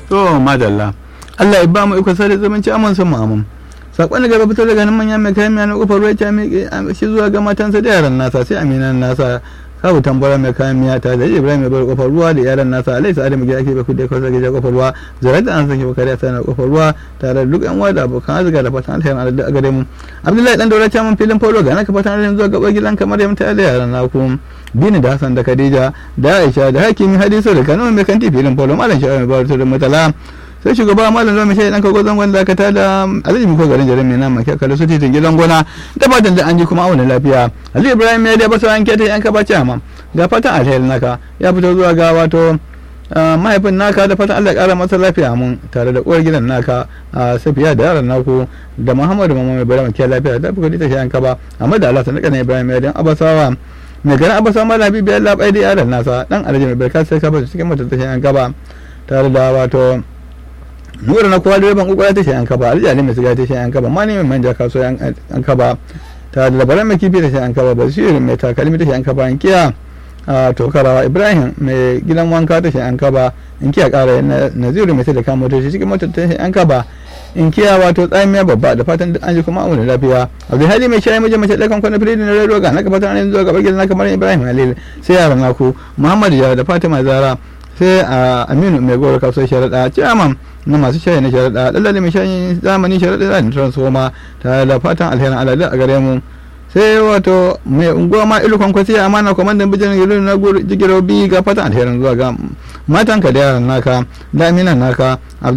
to madalla Allah ya ba mu iko sai zumunci aman sun mu amin sakon da gaba fitar daga nan manyan mai kayan miya na kofar ruwa ta miƙe shi zuwa ga matansa da yaran nasa sai aminan nasa sabu tambara mai kayan miya ta da ibrahim mai bar kofar ruwa da yaran nasa alai sa adamu gida ake bai kudai kwasa gida kofar ruwa zarar da an sake bakari ta na kofar ruwa tare da duk yan uwa da abokan arzika da fatan alheri Allah da gare mu abdullahi dan daura ta mun filin polo ga naka fatan alheri zuwa gabar gidan kamar yamta da yaran naku bini da hasan da khadija da aisha da hakimi hadisu da kanu mai kanti filin polo malam shawara mai bar da mutala sai shugaba malam zuwa mai dan kago zangon da ta da alhaji miko garin jarin mai nama ke kalli su titin gidan gona da fatan da an ji kuma auna lafiya ali ibrahim ya da basa an keta yan ka bace amma ga fatan alheri naka ya fito zuwa ga wato mahaifin naka da fatan Allah kara masa lafiya mun tare da uwar gidan naka a safiya da yaran naku da muhammadu mamman mai bari ke lafiya da fuka ta shayan ka ba amma da Allah sanaka ne ibrahim ya dan abasawa mai garin abasawa malam habibu ya labai da yaran nasa dan alhaji mai barka sai ka ba cikin mutunta ta shayan ka ba tare da wato nura na kowa direban kokola ta shayan kaba aljali mai siga ta shayan kaba mani mai manja kaso yan kaba ta da labaran mai kifi ta shayan kaba basir mai takalmi ta shayan kaba inkiya a tokarawa ibrahim mai gidan wanka ta shayan kaba inkiya kara naziru mai da kama motoci cikin motar ta shayan kaba inkiya wato tsamiya babba da fatan an ji kuma auna lafiya abdulhali mai shayi mijin mace ɗakan kwana firidin na rero ga na ka fatan an zuwa gabar gidan na kamar ibrahim halil sai yaran naku muhammadu ya da fatima zara sai a aminu mai gowar kasuwar sharaɗa ciyaman na masu shayi na sharaɗa ɗallali mai shayi zamani sharaɗa da transforma ta da fatan alherin aladu a gare mu sai wato mai unguwa ma ilu kwankwasi a amana kwamandan bijin gilu na jigiro bi ga fatan alherin zuwa ga matanka da yaran naka da aminan naka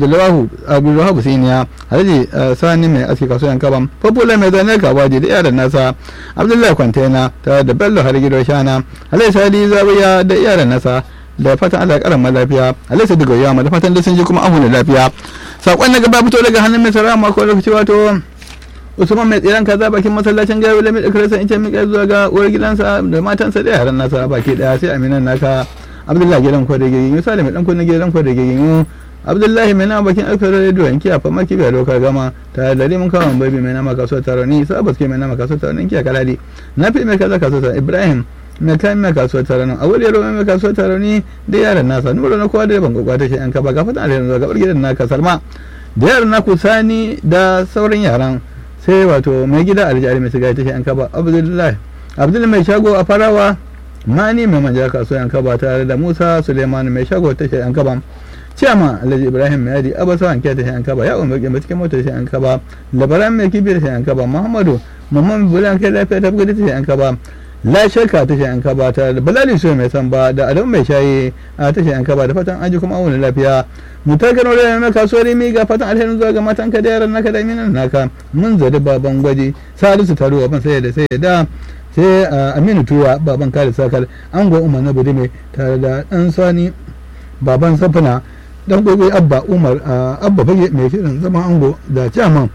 abdullahi siniya alhaji sani mai aski kasuwan kaban popular mai zane kawaji da yaran nasa abdullahi kwantena ta da bello har gido shana alhaji sadi zawiya da yaran nasa da fatan Allah ya karama lafiya alaisa daga yawa da fatan da sun ji kuma ahu da lafiya sakon na gaba fito daga hannun mai sarara mako lokaci wato usman mai tsiran kaza bakin masallacin gaya wala mai dakarsa in ce mika zuwa ga uwar gidansa da matansa da yaran nasa baki daya sai aminan naka abdullahi gidan kwa da gigin yusa da mai dan kunna gidan kwa da gigin abdullahi mai nama bakin alkar radio yanki a fama kibiya lokar gama ta da limin kawon babi mai nama kasuwar taroni sabas ke mai nama kasuwar taroni kiya kaladi na fi mai kaza kasuwar ibrahim mai kayan mai kasuwar tare nan a wuri yaro mai kasuwar tare ni da yaran nasa nura na kowa da ban gwagwa ta shi an kaba gafa da yanzu gabar gidan naka salma da yaran naku sani da sauran yaran sai wato mai gida aljari mai sigari ta shi an kaba abdullahi abdullahi mai shago a farawa mani mai manja kasuwar an kaba tare da musa suleiman mai shago ta shi an kaba ciyama alhaji ibrahim mai yadi abasa wanke ta shi an kaba ya umar gamba cikin motar shi an kaba labaran mai kibi ta shi an kaba muhammadu muhammadu bulan kai lafiya ta buga ta shi an kaba la shakka ta an kaba ta da balali so mai san ba da adam mai shayi a ta an kaba da fatan aji kuma auna lafiya mu ta gano da na kasuwar mi ga fatan alherin zuwa ga matan ka da yaran naka da minan naka mun zadi baban gwaji salisu taro ban sai da sai da sai aminu tuwa baban kare sakal ango umar na budime tare da dan sani baban safina dan gobe abba umar abba fage mai shirin zama ango da chairman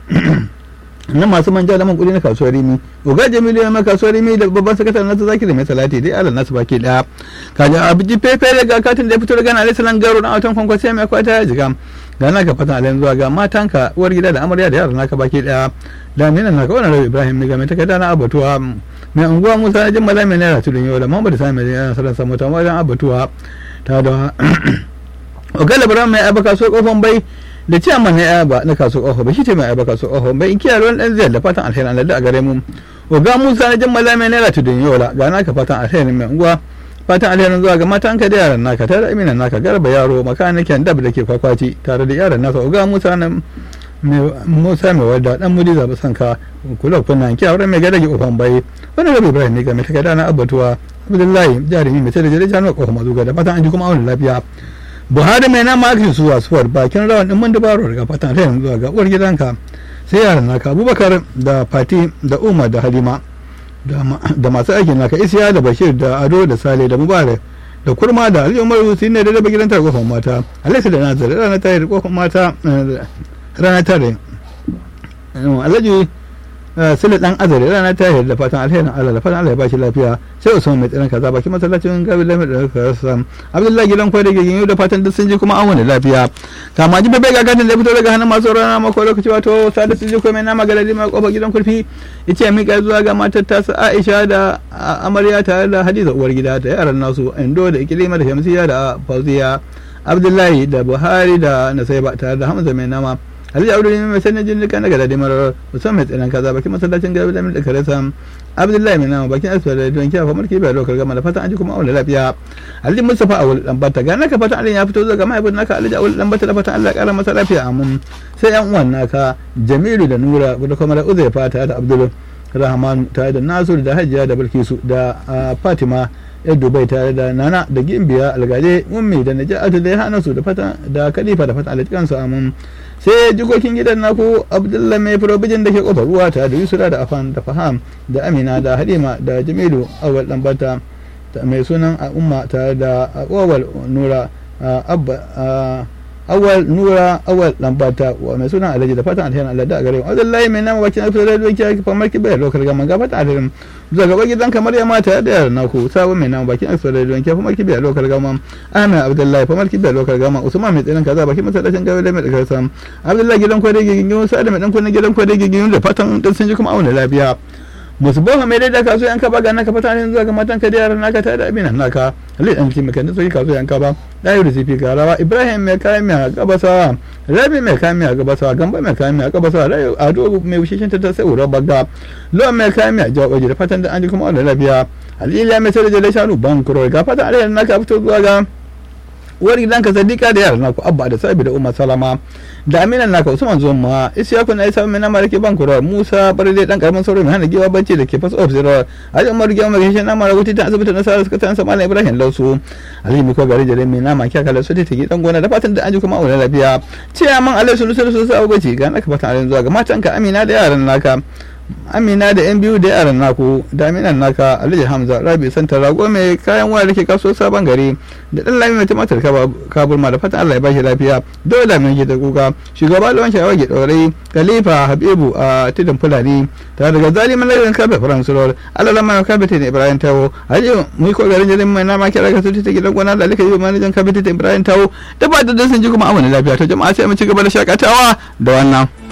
na masu manja da man kudi na kasuwar rimi oga jamilu ya kasuwar rimi da babban sakataren nasu zaki da mai salati dai ala nasu baki daya kaji abiji fefe daga katin da ya fito daga nalisa nan garo na autan kwankwa sai mai kwata ya jiga ga naka fatan alayin zuwa ga matanka uwar gida da amarya da yaran naka baki daya da minan naka wannan rabi ibrahim ne ga mai takarda na abatuwa mai unguwa musa na jimmala mai naira tudun yau da muhammadu sami mai yana sarar samu ta wajen abatuwa ta da oga labaran mai abu kasuwar kofan bai da ciyaman na yaba na kasu ƙofa ba shi ce mai yaba kasu ƙofa bai kiya ruwan ɗan ziyar da fatan alheri Allah a gare mu oga musa na jin malama naira tudun yola ga naka fatan alheri mai unguwa fatan alherin zuwa ga matan ka da yaran naka tare da aminan naka garba yaro makanikin dab da ke kwakwaci tare da yaran nasa oga musa na musa mai wadda dan mudi zaɓi son ka kula kunna kiya wurin mai gadage ƙofan bai wani rabi ibrahim ne ga mai takarda na abatuwa abdullahi jarumi mai tare da januwa ƙofa mazuga da fatan an ji kuma auna lafiya buhari mai nama ake suwa suwar bakin rawan din mun dabaro daga fatan ta yanzu ga uwar gidanka sai yaran naka abubakar da fati da umar da halima da masu aikin naka isiya da bashir da ado da sale da mubarak da kurma da aliyu umaru su ne da raba gidan tare kofar mata alaisu da nazari ranar tare kofar mata ranar tare alhaji sule dan azare rana ta da fatan alherin Allah da fatan Allah ya bashi lafiya sai Usman mai tsiran kaza baki masallacin gabi lafi da kasa Abdullahi gidan kwai da gigin da fatan duk sun ji kuma an wani lafiya kama ji bebe ga gadin da fito daga hannun masu rana mako lokaci wato sada sun ji ko mai nama galadi mai kofar gidan kulfi yace mi ga zuwa ga matar tasa Aisha da amarya tare da Hadiza uwar gida da yaran nasu Indo da Ikilima da Shamsiya da Fauziya abdullahi da buhari da nasaiba tare da hamza mai nama alhaji abdul mai sanin jin duka na gada da marar musamman mai tsinan kaza bakin masallacin gaba da da kare sam abdullahi mai nama bakin asibiti da don kiyafa mulki bai lokar gama da fatan an ji kuma aure lafiya alhaji mustafa a wuli lambata ga naka fatan allah ya fito zuwa ga mahaifin naka alhaji a wuli lambata da fatan allah ya kara masa lafiya amin sai yan uwan naka jamilu da nura da kuma da uzai fata da abdul rahman tare da nasiru da hajiya da bilkisu da fatima yar dubai tare da nana da gimbiya algaje ummi da naja'atu da hana su da fata da kalifa da fata alajikan su amin sai jikokin gidan naku abdullahi mai probijin da ke kofar ruwa tare da yusura da afan da faham da amina da halima da jamilu awal lambata mai sunan umma tare da awal nura abba awal nura awal lambata wa mai sunan alhaji da fatan alherin Allah da gare mu wallahi mai nama bakin afiya da doki ki fa marki bai lokal gaman ga fatan alherin zuwa gaba gidan kamar ya mata da yaran naku sabon mai nama bakin afiya da doki fa marki bai lokal gaman ahmed abdullahi fa marki bai lokal gaman usman mai tsirin kaza bakin masallacin gawe da mai daga sam abdullahi gidan kwade gigin sa da mai dan kunna gidan kwade gigin da fatan dan sun ji kuma auna lafiya musu boha mai daidai kaso yanka ba ga naka fata ne zuwa ga matan ka da yaran naka ta da abinan naka halin dan ki maka soki kaso yanka ba dayo da sifi garawa ibrahim mai kayan mai gabasawa rabi mai kayan mai gabasawa gamba mai kayan mai gabasawa rayo ado mai wushishin ta sai ura baga lo mai kayan mai jawo da fatan da an ji kuma Allah lafiya halila mai sai da shanu ban kuro ga fatan Allah naka fito zuwa ga uwar gidanka sadiqa da yaran naku abba da sabi da umar salama da aminan naka usman zuma isyaku na isa mai namar ke bankura musa barde dan karamin sauro mai hana giwa bacci da ke fas of zero ali umar giwa mai shi namar wuti ta asibiti na sarar suka ta sa malam ibrahim lausu ali miko gari jare mai nama kya kala su ta gidan gona da fatan da an ji kuma aure lafiya ce man alai sunu sunu su sa bace ga naka fatan alai zuwa ga matanka amina da yaran naka amina da yan biyu da yaran naku da aminan naka alhaji hamza rabi santa rago mai kayan waya da ke kaso sabon gari da dan lami mai tumatir kaburma da fatan allah ya bashi lafiya dole mai ke da kuka shugaba lawan shawar ke ɗaurai khalifa habibu a tudun fulani tare daga zalimin lagarin kafe faransu rawar alalan mai kafe ta ibrahim tawo alhaji mai ko garin jirin mai nama kira ka tuti ta gidan gona da alika yi manajan kafe ta ibrahim tawo da ba da sun ji kuma amana lafiya ta jama'a sai mu ci gaba da shakatawa da wannan.